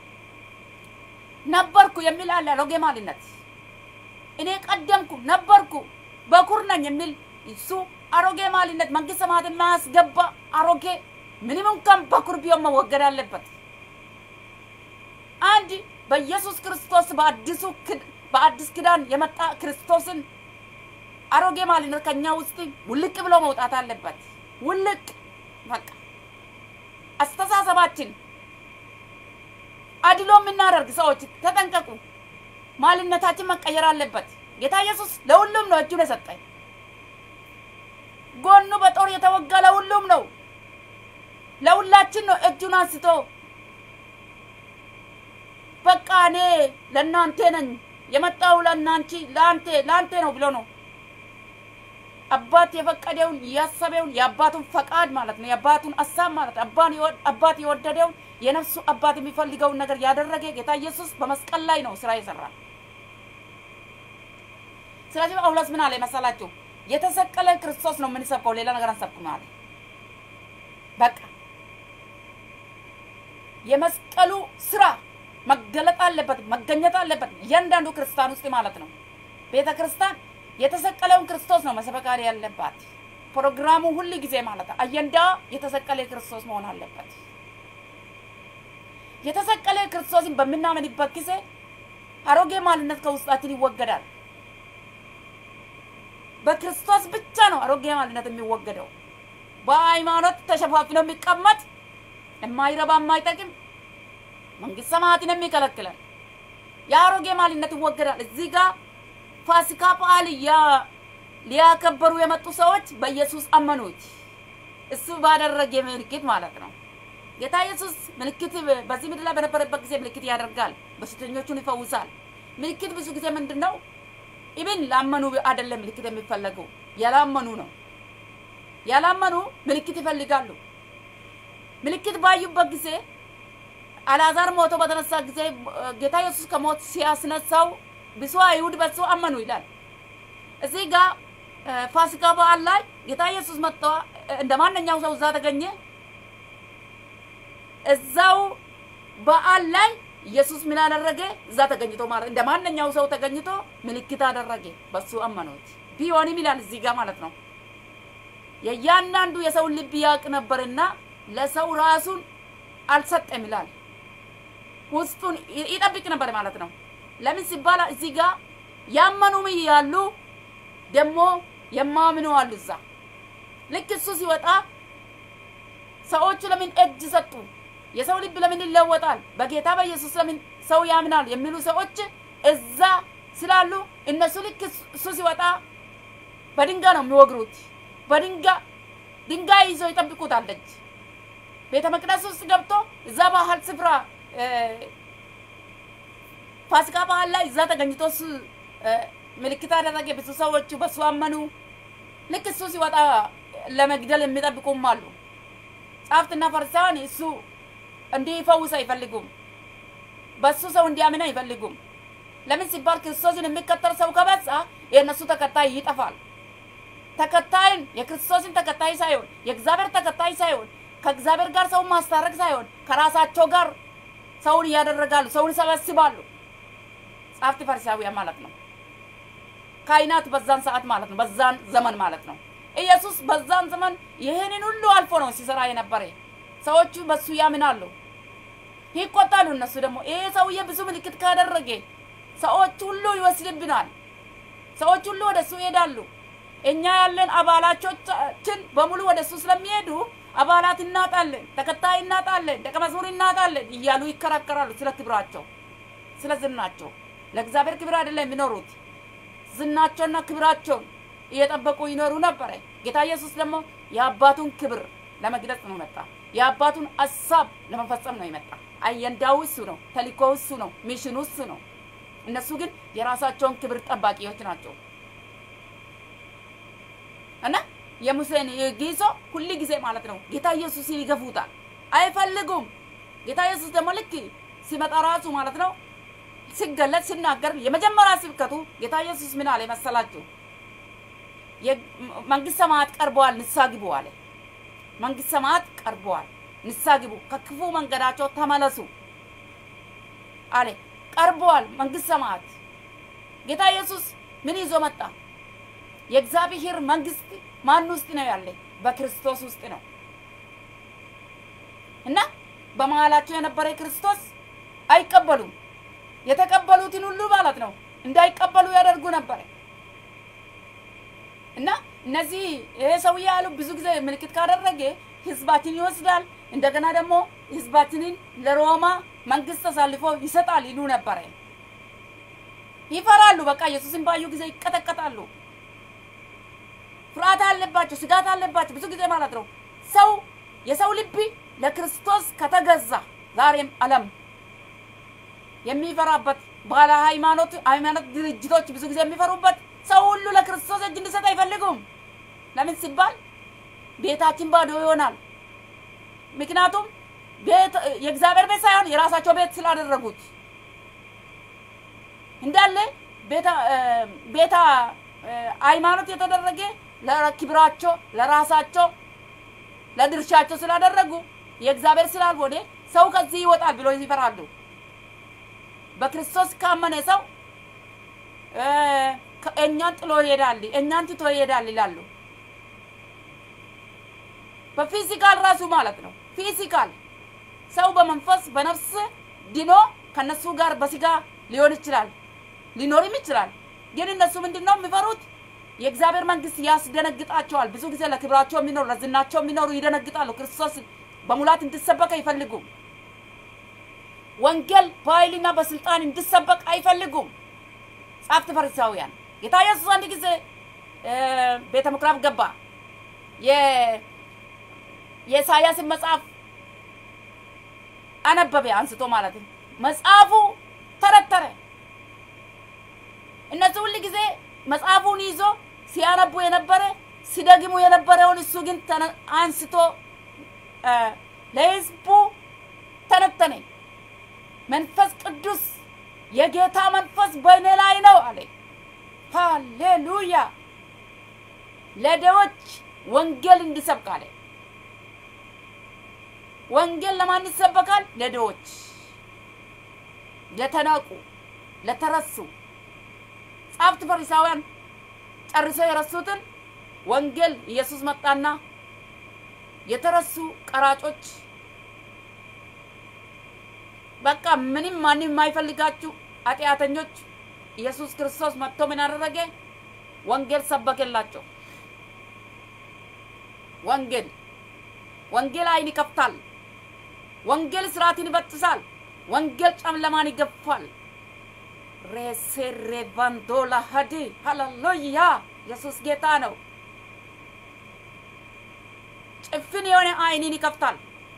ነበርኩ የሚል አለ። አሮጌ ማንነት እኔ ቀደምኩ ነበርኩ በኩር ነኝ የሚል እሱ አሮጌ ማንነት መንግስት ሰማያትን ማያስገባ አሮጌ ምንም እንኳን በኩር ቢሆን መወገድ አለበት። አንድ በኢየሱስ ክርስቶስ በአዲሱ በአዲስ ኪዳን የመጣ ክርስቶስን አሮጌ ማንነት ከኛ ውስጥ ውልቅ ብሎ መውጣት አለበት። ውልቅ በቃ አስተሳሰባችን አድሎ የምናደርግ ሰዎች ተጠንቀቁ። ማንነታችን መቀየር አለበት። ጌታ ኢየሱስ ለሁሉም ነው እጁን የሰጠኝ። ጎኑ በጦር የተወጋ ለሁሉም ነው፣ ለሁላችን ነው እጁን አንስቶ በቃ እኔ ለእናንተ ነኝ የመጣው ለእናንቺ ለአንተ ለአንተ ነው ብሎ ነው አባት የፈቀደውን ያሰበውን የአባቱን ፈቃድ ማለት ነው። የአባቱን ሀሳብ ማለት አባት የወደደውን የነፍሱ አባት የሚፈልገውን ነገር ያደረገ ጌታ ኢየሱስ በመስቀል ላይ ነው ስራ የሰራ። ስለዚህ ጳውሎስ ምን አለ መሰላችሁ? የተሰቀለ ክርስቶስ ነው የምንሰብከው፣ ሌላ ነገር አንሰብክም አለ። በቃ የመስቀሉ ስራ መገለጥ አለበት፣ መገኘት አለበት እያንዳንዱ ክርስቲያን ውስጥ ማለት ነው። ቤተ ክርስቲያን የተሰቀለውን ክርስቶስ ነው መስበካሪ ያለባት። ፕሮግራሙ ሁል ጊዜ ማለት ነው አጀንዳ የተሰቀለ ክርስቶስ መሆን አለበት። የተሰቀለ ክርስቶስን በምናምንበት ጊዜ አሮጌ ማንነት ከውስጣችን ይወገዳል። በክርስቶስ ብቻ ነው አሮጌ ማንነት የሚወገደው። በሃይማኖት ተሸፋፍኖ የሚቀመጥ የማይረባ የማይጠቅም መንግስት ሰማያትን የሚከለክለን የአሮጌ ማንነት ይወገዳል። እዚህ ጋር ፋሲካ በዓል ሊያከበሩ የመጡ ሰዎች በኢየሱስ አመኑት። እሱ ባደረገ ምልክት ማለት ነው። ጌታ ኢየሱስ ምልክት በዚህ ምድር ላይ በነበረበት ጊዜ ምልክት ያደርጋል፣ በሽተኞቹን ይፈውሳል። ምልክት ብዙ ጊዜ ምንድን ነው? ኢብን ላመኑ አይደለም ምልክት የሚፈለገው ያላመኑ ነው። ያላመኑ ምልክት ይፈልጋሉ። ምልክት ባዩበት ጊዜ አልዓዛር ሞቶ በተነሳ ጊዜ ጌታ ኢየሱስ ከሞት ሲያስነሳው ብዙ አይሁድ በሱ አመኑ ይላል። እዚህ ጋር ፋሲካ በዓል ላይ ጌታ ኢየሱስ መጥቶ እንደ ማንኛው ሰው እዛ ተገኘ። እዛው በዓል ላይ ኢየሱስ ምን አደረገ? እዛ ተገኝቶ ማለት እንደ ማንኛው ሰው ተገኝቶ ምልክት አደረገ። በሱ አመኑት። ቢሆንም ይላል እዚህ ጋር ማለት ነው የእያንዳንዱ የሰውን ልብ ያውቅ ነበርና ለሰው ራሱን አልሰጠም ይላል። ውስጡን ይጠብቅ ነበር ማለት ነው። ለምን ሲባል እዚህ ጋር ያመኑም ያሉ ደግሞ የማምኑ አሉ። እዛ ልክ እሱ ሲወጣ ሰዎቹ ለምን እጅ ሰጡ? የሰው ልብ ለምን ይለወጣል? በጌታ በኢየሱስ ለምን ሰው ያምናል? የሚሉ ሰዎች እዛ ስላሉ እነሱ ልክ እሱ ሲወጣ በድንጋይ ነው የሚወግሩት። በድንጋይ ድንጋይ ይዞ ይጠብቁታል። ደጅ ቤተ መቅደስ ውስጥ ገብቶ እዛ ባህል ስፍራ ፋሲካ ባህል ላይ እዛ ተገኝቶ እሱ ምልክት አደረገ። ብዙ ሰዎቹ በሱ አመኑ። ልክ እሱ ሲወጣ ለመግደል የሚጠብቁም አሉ። ጻፍትና ፈሪሳውያን እሱ እንዲፈውስ አይፈልጉም። በሱ ሰው እንዲያምን አይፈልጉም። ለምን ሲባል ክርስቶስን የሚከተል ሰው ከበዛ የእነሱ ተከታይ ይጠፋል። ተከታይን የክርስቶስን ተከታይ ሳይሆን የእግዚአብሔር ተከታይ ሳይሆን ከእግዚአብሔር ጋር ሰውን ማስታረቅ ሳይሆን ከራሳቸው ጋር ሰውን እያደረጋሉ፣ ሰውን ይሰበስባሉ። ጻፍት ፈሪሳውያን ማለት ነው። ካህናት በዛን ሰዓት ማለት ነው፣ በዛን ዘመን ማለት ነው። ኢየሱስ በዛን ዘመን ይህንን ሁሉ አልፎ ነው ሲሰራ የነበረ። ሰዎቹ በሱ ያምናሉ፣ ይቆጣሉ። እነሱ ደግሞ ይሄ ሰውዬ ብዙ ምልክት ካደረገ ሰዎች ሁሉ ይወስድብናል፣ ሰዎች ሁሉ ወደ እሱ ይሄዳሉ። እኛ ያለን አባላቾቻችን በሙሉ ወደ እሱ ስለሚሄዱ አባላት እናጣለን፣ ተከታይ እናጣለን፣ ደቀ መዝሙር እናጣለን እያሉ ይከራከራሉ። ስለ ክብራቸው፣ ስለ ዝናቸው ለእግዚአብሔር ክብር አይደለም የሚኖሩት ዝናቸውና ክብራቸውን እየጠበቁ ይኖሩ ነበረ። ጌታ ኢየሱስ ደግሞ የአባቱን ክብር ለመግለጽ ነው መጣ። የአባቱን ሀሳብ ለመፈጸም ነው የመጣ። አየንዳው እሱ ነው፣ ተልእኮው እሱ ነው፣ ሚሽኑ እሱ ነው። እነሱ ግን የራሳቸውን ክብር ጠባቂዎች ናቸው እና የሙሴን ጊዞ ሁል ጊዜ ማለት ነው ጌታ ኢየሱስን ይገፉታል፣ አይፈልጉም። ጌታ ኢየሱስ ደግሞ ልክ ሲመጣ ራሱ ማለት ነው ሲገለጥ ሲናገር የመጀመሪያ ስብከቱ ጌታ ኢየሱስ ምን አለ መሰላችሁ? መንግስት ሰማያት ቀርበዋል፣ ንስሐ ግቡ አለ። መንግስት ሰማያት ቀርበዋል፣ ንስሐ ግቡ፣ ከክፉ መንገዳቸው ተመለሱ አለ። ቀርበዋል መንግስት ሰማያት። ጌታ ኢየሱስ ምን ይዞ መጣ? የእግዚአብሔር መንግስት ማን ውስጥ ነው ያለ? በክርስቶስ ውስጥ ነው እና በመሀላቸው የነበረ ክርስቶስ አይቀበሉም። የተቀበሉትን ሁሉ ማለት ነው እንዳይቀበሉ ያደርጉ ነበረ እና እነዚህ ይሄ ሰውዬ ያሉ ብዙ ጊዜ ምልክት ካደረገ ህዝባችን ይወስዳል፣ እንደገና ደግሞ ህዝባችንን ለሮማ መንግስት አሳልፎ ይሰጣል ይሉ ነበረ። ይፈራሉ። በቃ ኢየሱስን ባዩ ጊዜ ይቀጠቀጣሉ። ፍርሃት አለባቸው፣ ስጋት አለባቸው ብዙ ጊዜ ማለት ነው። ሰው የሰው ልብ ለክርስቶስ ከተገዛ ዛሬም ዓለም የሚፈራበት ባለ ሃይማኖት ሃይማኖት ድርጅቶች ብዙ ጊዜ የሚፈሩበት ሰው ሁሉ ለክርስቶስ እጅ እንዲሰጥ አይፈልጉም። ለምን ሲባል ቤታችን ባዶ ይሆናል። ምክንያቱም ቤት የእግዚአብሔር ቤት ሳይሆን የራሳቸው ቤት ስላደረጉት እንዳለ ቤታ ሃይማኖት የተደረገ ለክብራቸው ለራሳቸው ለድርሻቸው ስላደረጉ የእግዚአብሔር ስላልሆነ ሰው ከዚህ ይወጣል ብሎ ይፈራሉ። በክርስቶስ ካመነ ሰው እኛን ጥሎ ይሄዳል፣ እኛን ትቶ ይሄዳል ይላሉ። በፊዚካል ራሱ ማለት ነው። ፊዚካል ሰው በመንፈስ በነፍስ ድኖ ከነሱ ጋር በስጋ ሊሆን ይችላል ሊኖርም ይችላል። ግን እነሱ ምንድን ነው የሚፈሩት? የእግዚአብሔር መንግስት ያስደነግጣቸዋል። ብዙ ጊዜ ለክብራቸው የሚኖሩ ለዝናቸው የሚኖሩ ይደነግጣሉ። ክርስቶስ በሙላት እንዲሰበክ አይፈልጉም። ወንጌል በኃይልና በስልጣን እንዲሰበክ አይፈልጉም። ጻፍት ፈሪሳውያን ጌታ ኢየሱስ አንድ ጊዜ ቤተ ምኩራብ ገባ። የኢሳያስን መጽሐፍ አነበበ አንስቶ ማለት ነው። መጽሐፉ ተረተረ። እነዚህ ሁል ጊዜ መጽሐፉን ይዞ ሲያነቡ የነበረ ሲደግሙ የነበረውን እሱ ግን አንስቶ ለህዝቡ ተነተነ። መንፈስ ቅዱስ የጌታ መንፈስ በእኔ ላይ ነው አለ። ሃሌሉያ! ለደዎች ወንጌል እንዲሰብክ አለ። ወንጌል ለማን ይሰበካል? ለደዎች፣ ለተናቁ፣ ለተረሱ ጸሐፍት ፈሪሳውያን ጨርሰው የረሱትን ወንጌል ኢየሱስ መጣና የተረሱ ቀራጮች በቃ ምንም ማንም የማይፈልጋችሁ ኃጢአተኞች ኢየሱስ ክርስቶስ መጥቶ ምን አደረገ? ወንጌል ሰበከላቸው። ወንጌል ወንጌል አይን ይከፍታል። ወንጌል ስርዓትን ይበጥሳል። ወንጌል ጨለማን ይገፋል። ሬሴሬ ባንዶላ ሀዲ ሃሌሉያ! ኢየሱስ ጌታ ነው። ጭፍን የሆነ አይንን ይከፍታል።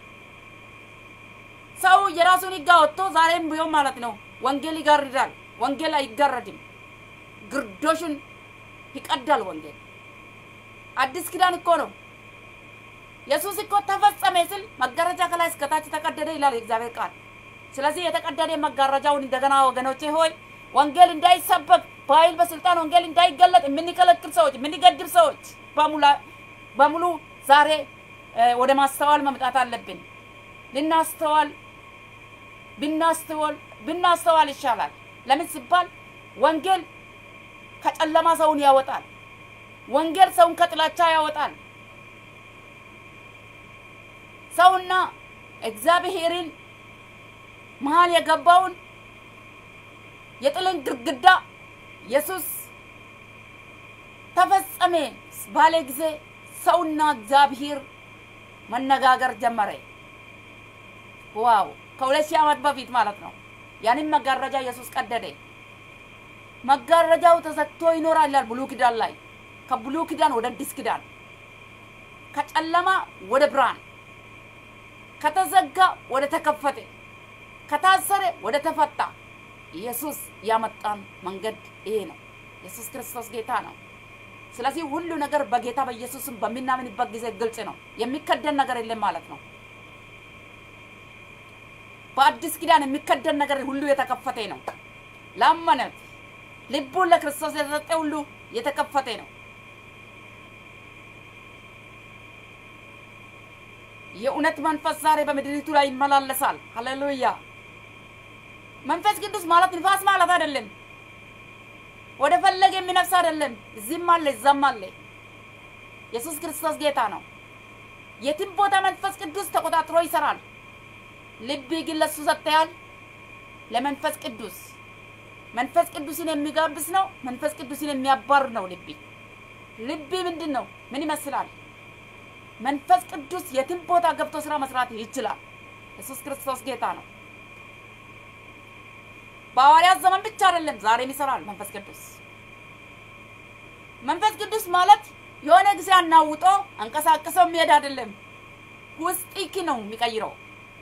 ሰው የራሱን ሕግ አወጥቶ ዛሬም ቢሆን ማለት ነው ወንጌል ይጋርዳል። ወንጌል አይጋረድም። ግርዶሹን ይቀዳል። ወንጌል አዲስ ኪዳን እኮ ነው። ኢየሱስ እኮ ተፈጸመ ስል መጋረጃ ከላይ እስከታች ተቀደደ ይላል የእግዚአብሔር ቃል። ስለዚህ የተቀደደ መጋረጃውን እንደገና ወገኖቼ ሆይ ወንጌል እንዳይሰበክ በኃይል በስልጣን ወንጌል እንዳይገለጥ የምንከለክል ሰዎች የምንገድብ ሰዎች በሙሉ ዛሬ ወደ ማስተዋል መምጣት አለብን። ልናስተዋል ብናስተዋል ብናስተዋል ይሻላል። ለምን ሲባል ወንጌል ከጨለማ ሰውን ያወጣል። ወንጌል ሰውን ከጥላቻ ያወጣል። ሰውና እግዚአብሔርን መሀል የገባውን የጥልን ግድግዳ ኢየሱስ ተፈጸመ ባለ ጊዜ ሰውና እግዚአብሔር መነጋገር ጀመረ። ዋው! ከሁለት ሺህ ዓመት በፊት ማለት ነው። ያንን መጋረጃ ኢየሱስ ቀደደ። መጋረጃው ተዘግቶ ይኖራል ይላል ብሉይ ኪዳን ላይ። ከብሉይ ኪዳን ወደ አዲስ ኪዳን፣ ከጨለማ ወደ ብርሃን፣ ከተዘጋ ወደ ተከፈተ፣ ከታሰረ ወደ ተፈታ ኢየሱስ ያመጣን መንገድ ይሄ ነው። ኢየሱስ ክርስቶስ ጌታ ነው። ስለዚህ ሁሉ ነገር በጌታ በኢየሱስም በምናምንበት ጊዜ ግልጽ ነው። የሚከደን ነገር የለም ማለት ነው። በአዲስ ኪዳን የሚከደን ነገር ሁሉ የተከፈተ ነው። ላመነ ልቡን ለክርስቶስ የተሰጠ ሁሉ የተከፈተ ነው። የእውነት መንፈስ ዛሬ በምድሪቱ ላይ ይመላለሳል። ሃሌሉያ! መንፈስ ቅዱስ ማለት ንፋስ ማለት አይደለም። ወደ ፈለገ የሚነፍስ አይደለም። እዚህም አለ እዛም አለ። ኢየሱስ ክርስቶስ ጌታ ነው። የትም ቦታ መንፈስ ቅዱስ ተቆጣጥሮ ይሰራል። ልብ ግን ለሱ ሰጥተሃል። ለመንፈስ ቅዱስ መንፈስ ቅዱስን የሚጋብስ ነው። መንፈስ ቅዱስን የሚያባር ነው። ልብ ልብ ምንድን ነው? ምን ይመስላል? መንፈስ ቅዱስ የትም ቦታ ገብቶ ስራ መስራት ይችላል። ኢየሱስ ክርስቶስ ጌታ ነው። በሐዋርያት ዘመን ብቻ አይደለም፣ ዛሬም ይሰራል መንፈስ ቅዱስ። መንፈስ ቅዱስ ማለት የሆነ ጊዜ አናውጦ አንቀሳቅሰው የሚሄድ አይደለም። ውስጥ ነው የሚቀይረው።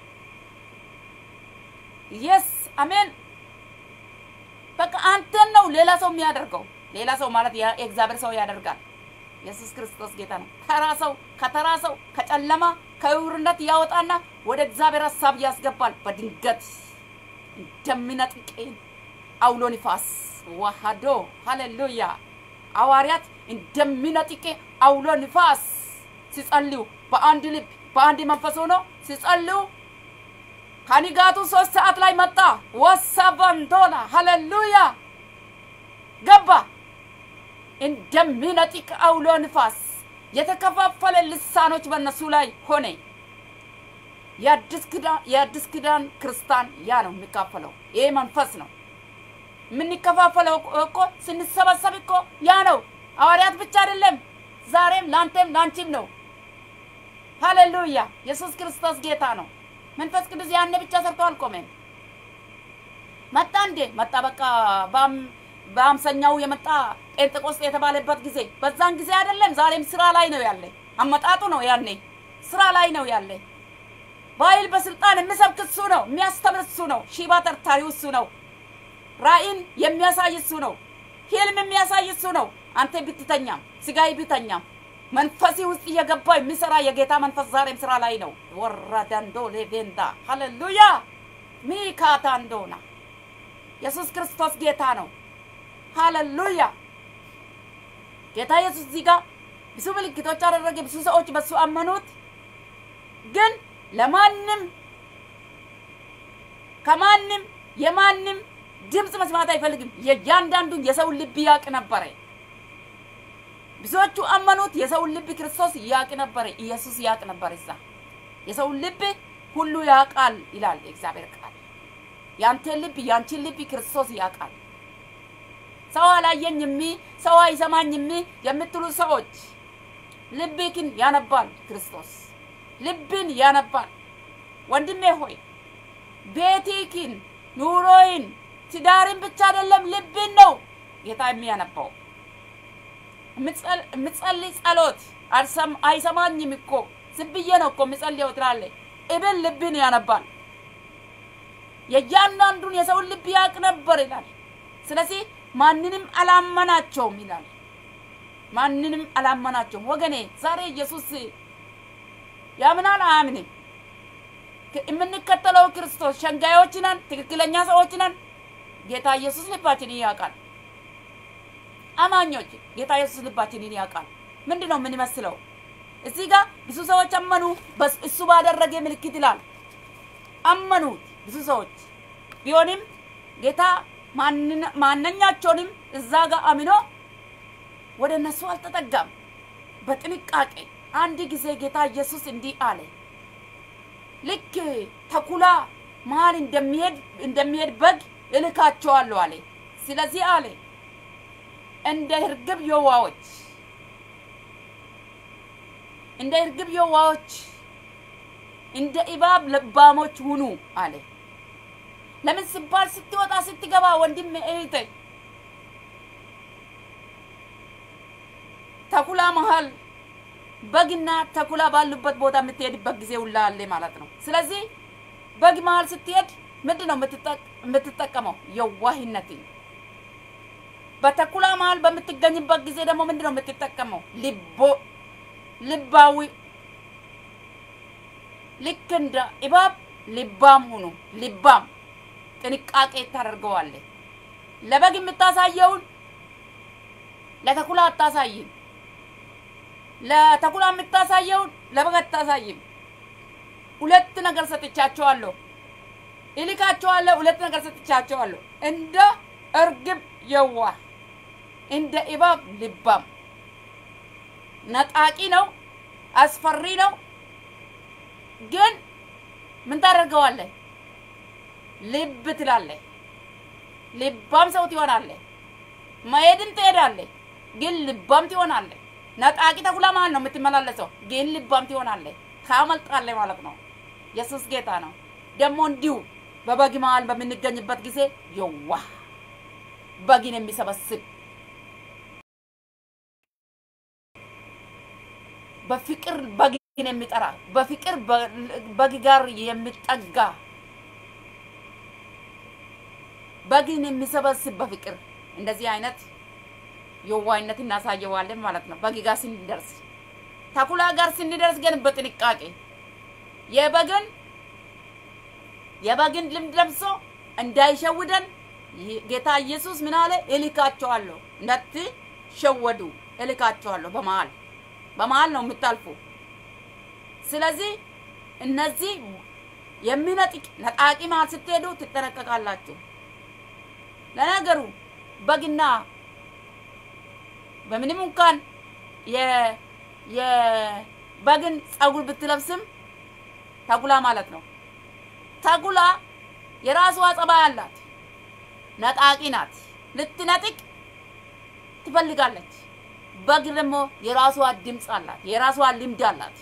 የስ አሜን። በቃ አንተን ነው ሌላ ሰው የሚያደርገው። ሌላ ሰው ማለት የእግዚአብሔር ሰው ያደርጋል። ኢየሱስ ክርስቶስ ጌታ ነው። ተራ ሰው ከተራ ሰው ከጨለማ ከእውርነት ያወጣና ወደ እግዚአብሔር ሀሳብ ያስገባል። በድንገት እንደሚነጥቅ አውሎ ንፋስ ዋሃዶ ሃሌሉያ። ሐዋርያት እንደሚነጥቅ አውሎ ንፋስ ሲጸልዩ በአንድ ልብ በአንድ መንፈስ ሆኖ ሲጸልዩ ከንጋቱ ሶስት ሰዓት ላይ መጣ። ወሰበንቶላ ሃሌሉያ ገባ። እንደሚነጥቅ አውሎ ንፋስ የተከፋፈለ ልሳኖች በእነሱ ላይ ሆነ። የአዲስ ኪዳን ክርስቲያን ያ ነው የሚካፈለው። ይሄ መንፈስ ነው የምንከፋፈለው እኮ ስንሰበሰብ እኮ ያ ነው። ሐዋርያት ብቻ አይደለም፣ ዛሬም ለአንተም ለአንቺም ነው። ሃሌሉያ! ኢየሱስ ክርስቶስ ጌታ ነው። መንፈስ ቅዱስ ያኔ ብቻ ሰርቶ አልቆመም። መጣ እንዴ? መጣ። በቃ በአምሰኛው የመጣ ጴንጤቆስጤ የተባለበት ጊዜ በዛን ጊዜ አይደለም። ዛሬም ስራ ላይ ነው ያለ። አመጣጡ ነው ያኔ ስራ ላይ ነው ያለ። በኃይል በስልጣን የሚሰብክ እሱ ነው። የሚያስተምር እሱ ነው። ሺባ ተርታሪው እሱ ነው። ራእይን የሚያሳይ እሱ ነው። ህልም የሚያሳይ እሱ ነው። አንተ ብትተኛም ስጋይ ብተኛም መንፈሲ ውስጥ እየገባ የሚሰራ የጌታ መንፈስ ዛሬም ስራ ላይ ነው። ወረደንዶ ሌቬንዳ ሃሌሉያ ሚካታንዶና ኢየሱስ ክርስቶስ ጌታ ነው። ሃሌሉያ ጌታ ኢየሱስ እዚህ ጋር ብዙ ምልክቶች አደረገ። ብዙ ሰዎች በሱ አመኑት። ግን ለማንም ከማንም የማንም ድምፅ መስማት አይፈልግም። የእያንዳንዱን የሰውን ልብ ያቅ ነበረ። ብዙዎቹ አመኑት። የሰውን ልብ ክርስቶስ ያቅ ነበረ። ኢየሱስ ያቅ ነበር። እዛ የሰውን ልብ ሁሉ ያውቃል ይላል የእግዚአብሔር ቃል። ያንተን ልብ ያንቺን ልብ ክርስቶስ ያውቃል። ሰው አላየኝም፣ ሰው አይሰማኝም የምትሉ ሰዎች ልብክን ያነባል ክርስቶስ። ልብን ያነባል። ወንድሜ ሆይ ቤትክን፣ ኑሮይን፣ ትዳርን ብቻ አይደለም ልብን ነው ጌታ የሚያነባው። የምጸልይ ጸሎት አይሰማኝም እኮ ዝም ብዬ ነው እኮ የምጸልየው ትላለህ። እብን ልብን ያነባል። የእያንዳንዱን የሰውን ልብ ያውቅ ነበር ይላል። ስለዚህ ማንንም አላመናቸውም ይላል። ማንንም አላመናቸውም። ወገኔ ዛሬ ኢየሱስ ያምናል አያምንም? የምንከተለው ክርስቶስ ሸንጋዮች ነን? ትክክለኛ ሰዎች ነን? ጌታ ኢየሱስ ልባችንን ያውቃል። አማኞች ጌታ ኢየሱስ ልባችንን ያውቃል። ምንድን ነው የምንመስለው? እዚህ ጋር ብዙ ሰዎች አመኑ፣ እሱ ባደረገ ምልክት ይላል። አመኑት ብዙ ሰዎች ቢሆንም ጌታ ማንኛቸውንም እዛ ጋር አምኖ ወደ እነሱ አልተጠጋም። በጥንቃቄ አንድ ጊዜ ጌታ ኢየሱስ እንዲህ አለ። ልክ ተኩላ መሀል እንደሚሄድ እንደሚሄድ በግ እልካቸዋለሁ አለ። ስለዚህ አለ እንደ እርግብ የዋዎች እንደ እርግብ የዋዎች እንደ እባብ ልባሞች ሁኑ አለ። ለምን ሲባል ስትወጣ ስትገባ፣ ወንድም እህቴ፣ ተኩላ መሀል በግና ተኩላ ባሉበት ቦታ የምትሄድበት ጊዜ ሁላ አለ ማለት ነው። ስለዚህ በግ መሀል ስትሄድ ምንድን ነው የምትጠቀመው? የዋህነትን። በተኩላ መሀል በምትገኝበት ጊዜ ደግሞ ምንድን ነው የምትጠቀመው? ልቦ ልባዊ ልክ እንደ እባብ ልባም ሁኑ። ልባም ጥንቃቄ ታደርገዋለህ። ለበግ የምታሳየውን ለተኩላ አታሳይም። ለተኩላ የምታሳየውን ለበግ አታሳይም። ሁለት ነገር ሰጥቻቸዋለሁ፣ እልካቸዋለሁ። ሁለት ነገር ሰጥቻቸዋለሁ። እንደ እርግብ የዋህ፣ እንደ እባብ ልባም። ነጣቂ ነው፣ አስፈሪ ነው። ግን ምን ታደርገዋለህ? ልብ ትላለህ። ልባም ሰው ትሆናለህ። መሄድን ትሄዳለህ፣ ግን ልባም ትሆናለህ። ነጣቂ ተኩላ መሀል ነው የምትመላለሰው፣ ግን ልባም ትሆናለህ። ታመልጣለህ ማለት ነው። ኢየሱስ ጌታ ነው። ደግሞ እንዲሁ በበግ መሀል በምንገኝበት ጊዜ የዋህ በግን የሚሰበስብ በፍቅር በግን የሚጠራ በፍቅር በግ ጋር የሚጠጋ በግን የሚሰበስብ በፍቅር እንደዚህ አይነት የዋይነት እናሳየዋለን ማለት ነው። በግ ጋር ስንደርስ፣ ተኩላ ጋር ስንደርስ ግን በጥንቃቄ የበግን የበግን ልምድ ለብሶ እንዳይሸውደን ጌታ ኢየሱስ ምን አለ? እልካቸዋለሁ፣ እንዳትሸወዱ እልካቸዋለሁ። በመሀል በመሀል ነው የምታልፉ። ስለዚህ እነዚህ የሚነጥቅ ነጣቂ መሀል ስትሄዱ ትጠነቀቃላችሁ። ለነገሩ በግና በምንም እንኳን የበግን ጸጉር ብትለብስም ተኩላ ማለት ነው። ተኩላ የራሷ ጸባይ አላት። ነጣቂ ናት። ልትነጥቅ ትፈልጋለች። በግ ደግሞ የራሷ ድምፅ አላት። የራሷ ልምድ አላት።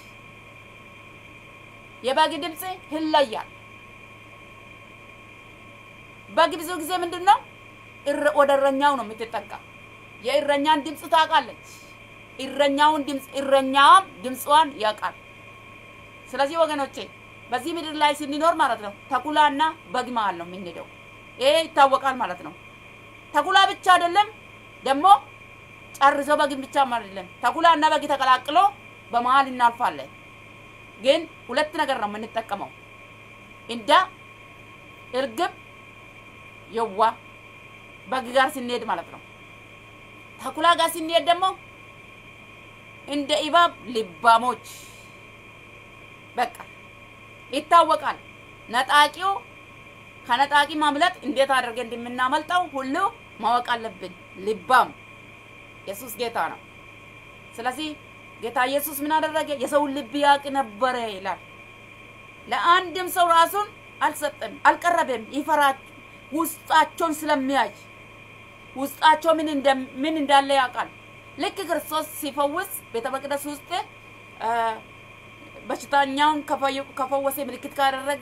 የበግ ድምፅ ይለያል። በግ ብዙ ጊዜ ምንድን ነው ወደ እረኛው ነው የምትጠጋ። የእረኛን ድምፅ ታውቃለች። እረኛውን ድምፅ እረኛዋም ድምፅዋን ያውቃል። ስለዚህ ወገኖቼ በዚህ ምድር ላይ ስንኖር ማለት ነው ተኩላና በግ መሀል ነው የምንሄደው። ይሄ ይታወቃል ማለት ነው። ተኩላ ብቻ አይደለም ደግሞ ጨርሶ በግን ብቻም አይደለም። ተኩላና በግ ተቀላቅሎ በመሀል እናልፋለን። ግን ሁለት ነገር ነው የምንጠቀመው እንደ እርግብ የዋ በግ ጋር ስንሄድ ማለት ነው። ተኩላ ጋር ስንሄድ ደግሞ እንደ እባብ ልባሞች በቃ ይታወቃል። ነጣቂው ከነጣቂ ማምለጥ እንዴት አድርገን እንደምናመልጠው ሁሉ ማወቅ አለብን። ልባም ኢየሱስ ጌታ ነው። ስለዚህ ጌታ ኢየሱስ ምን አደረገ? የሰውን ልብ ያውቅ ነበረ ይላል። ለአንድም ሰው ራሱን አልሰጠም፣ አልቀረበም። ይፈራች ውስጣቸውን ስለሚያይ ውስጣቸው ምን ምን እንዳለ ያውቃል። ልክ ክርስቶስ ሲፈውስ ቤተ መቅደስ ውስጥ በሽተኛውን ከፈወሰ ምልክት ካደረገ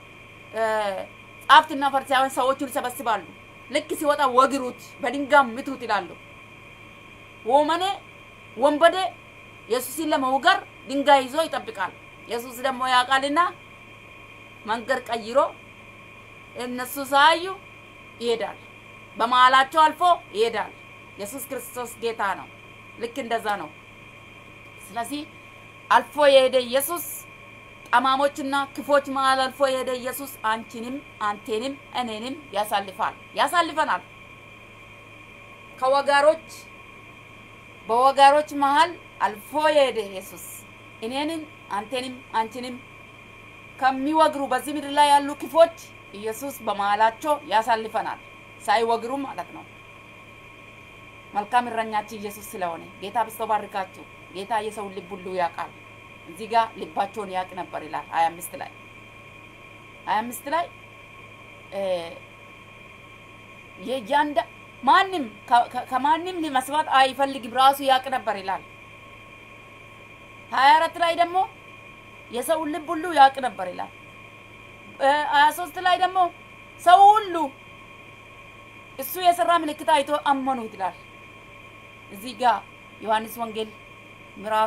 ጻፍትና ፈሪሳውያን ሰዎቹን ይሰበስባሉ። ልክ ሲወጣ ወግሩት፣ በድንጋይ ምቱት ይላሉ። ወመኔ ወንበዴ ኢየሱስን ለመውገር ድንጋይ ይዞ ይጠብቃል። ኢየሱስ ደግሞ ያውቃልና መንገድ ቀይሮ እነሱ ሳዩ ይሄዳል። በመሀላቸው አልፎ ይሄዳል። ኢየሱስ ክርስቶስ ጌታ ነው። ልክ እንደዛ ነው። ስለዚህ አልፎ የሄደ ኢየሱስ ጠማሞችና ክፎች መሀል አልፎ የሄደ ኢየሱስ አንቺንም አንቴንም እኔንም ያሳልፋል ያሳልፈናል። ከወጋሮች በወጋሮች መሀል አልፎ የሄደ ኢየሱስ እኔንም አንቴንም አንቺንም ከሚወግሩ በዚህ ምድር ላይ ያሉ ክፎች ኢየሱስ በመሀላቸው ያሳልፈናል፣ ሳይወግሩ ማለት ነው። መልካም እረኛችን ኢየሱስ ስለሆነ ጌታ ብስቶ ባርካችሁ። ጌታ የሰውን ልብ ሁሉ ያውቃል። እዚህ ጋር ልባቸውን ያውቅ ነበር ይላል ሀያ አምስት ላይ ሀያ አምስት ላይ የእያንዳ ማንም ከማንም መስማት አይፈልግም ራሱ ያውቅ ነበር ይላል። ሀያ አራት ላይ ደግሞ የሰውን ልብ ሁሉ ያውቅ ነበር ይላል። ሀያ ሶስት ላይ ደግሞ ሰው ሁሉ እሱ የሰራ ምልክት አይቶ አመኑት ይላል። እዚህ ጋር ዮሐንስ ወንጌል ምዕራፍ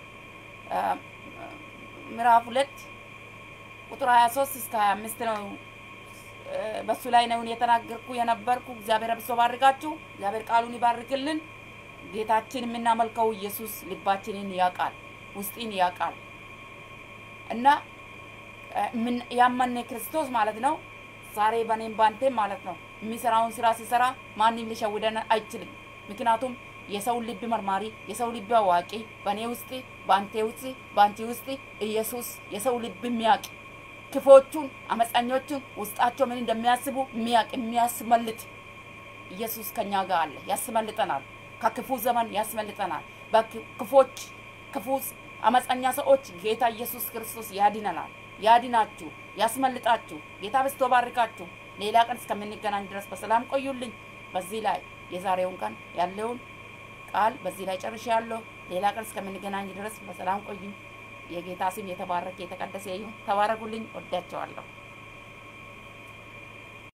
ምዕራፍ ሁለት ቁጥር 23 እስከ 25 ነው። በሱ ላይ ነው የተናገርኩ የነበርኩ። እግዚአብሔር አብዝቶ ባርካችሁ። እግዚአብሔር ቃሉን ይባርክልን። ጌታችን የምናመልከው ኢየሱስ ልባችንን ያውቃል፣ ውስጢን ያውቃል እና ያመነ ክርስቶስ ማለት ነው። ዛሬ በኔም ባንቴም ማለት ነው የሚሰራውን ስራ ሲሰራ ማንም ሊሸውደን አይችልም። ምክንያቱም የሰው ልብ መርማሪ፣ የሰው ልብ አዋቂ በእኔ ውስጥ በአንቴ ውስጥ በአንቺ ውስጥ ኢየሱስ የሰው ልብ የሚያውቅ ክፎቹን፣ አመፀኞቹን ውስጣቸው ምን እንደሚያስቡ የሚያውቅ የሚያስመልጥ ኢየሱስ ከኛ ጋር አለ። ያስመልጠናል። ከክፉ ዘመን ያስመልጠናል። በክፎች ክፉ አመፀኛ ሰዎች ጌታ ኢየሱስ ክርስቶስ ያድነናል። ያድናችሁ፣ ያስመልጣችሁ። ጌታ በስቶ ባርካችሁ። ሌላ ቀን እስከምንገናኝ ድረስ በሰላም ቆዩልኝ። በዚህ ላይ የዛሬውን ቀን ያለውን ቃል በዚህ ላይ ጨርሻለሁ። ሌላ ቀን እስከምንገናኝ ድረስ በሰላም ቆዩ። የጌታ ስም የተባረከ የተቀደሰ ይሁን። ተባረኩልኝ። ወዳቸዋለሁ።